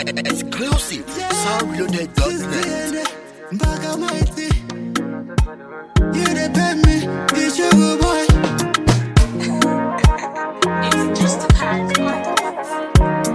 Exclusive. Soundloaded.net. Baga mighty. You the pay me, you sugar boy. It's just a party.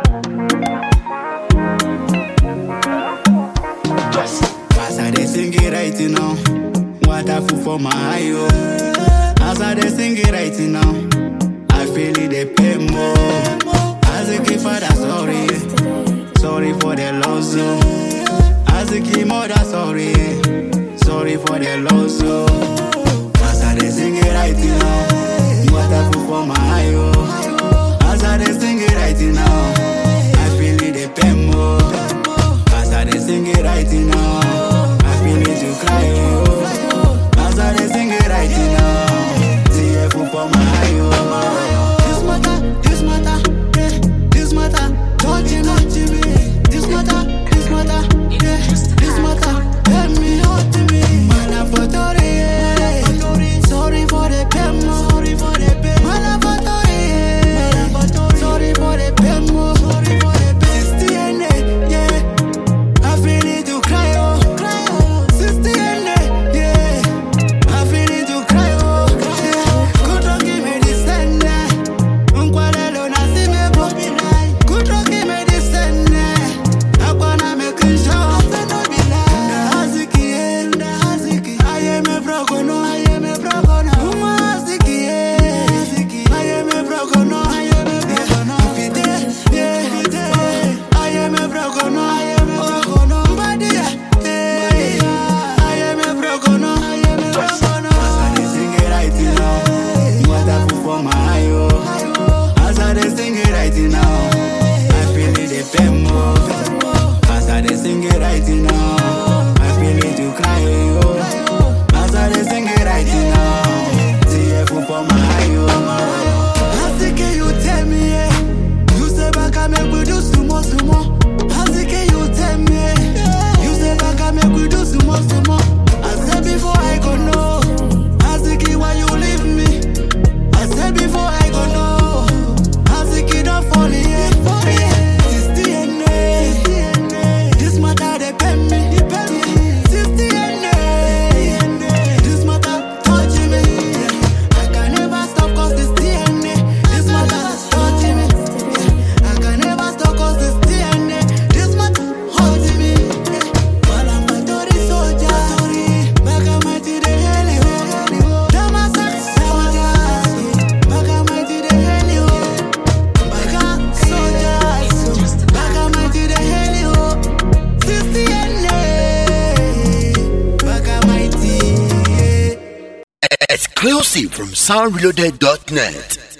As I dey sing it right now, water full for my eye oh. As I dey sing it right now, I feel it dey pain more. As a kid father sorry, sorry for the loss oh. As a kid mother sorry, sorry for the loss oh. As I dey sing it right now, water full for my eye oh. As I dey sing it right now, I feel it dey pain more. As I dey sing it right now, I feel it to cry oh. As I dey sing it right now, tear full for my eye oh. This matter, this matter, yeah, this matter, touching me, this matter, this matter, yeah, this matter, let me hurt me. Man, I'm for Tori, yeah. sorry for the pain, sorry for the pain. Man, I'm for Tori, yeah. sorry for the pain, sorry for the pain. It's DNA, yeah. I feel it to cry, oh, cry, oh. Sister, yeah. I feel it to cry, oh, yeah. Good luck, give me this and that. Nkwalelo na si me bo. Good luck, give me this and that. Akwana me kinshaw. Nda haziki, eh, nda haziki. I am a broken, no, I am a broken, no. Uma haziki, eh. I am a broken, no, I am a broken, no. If it is, yeah, if it is. I am a broken, no, I am a broken, no. Mbadi, eh, I am a broken, no, I am a broken, no. As I dey sing it right now, water full for my eye, oh. As I dey sing it right now, I feel it dey pain more. As I dey sing it right now, I feel it to cry, oh. As I dey sing it right now, tear full for my eye, oh. Asike you tell me, yeah. You say back I make we do sumo sumo. Asike you tell me, yeah. You say back I make we do sumo sumo. I said before I go know. Asike why you leave me? I said before I go know. Asike don't fall in, yeah. Sister DNA. This matter they pay me. Sister DNA. This matter touching me. I can never stop cause this DNA. This matter touching me. I can never stop cause this DNA. This matter haunting me. While I'm a Tory soldier. Back at my to the heli. Damasak soldier. Back at my to the heli. Back at soldiers. Back at my to the heli. Sister DNA. Back at my tea. Exclusive from soundloaded.net.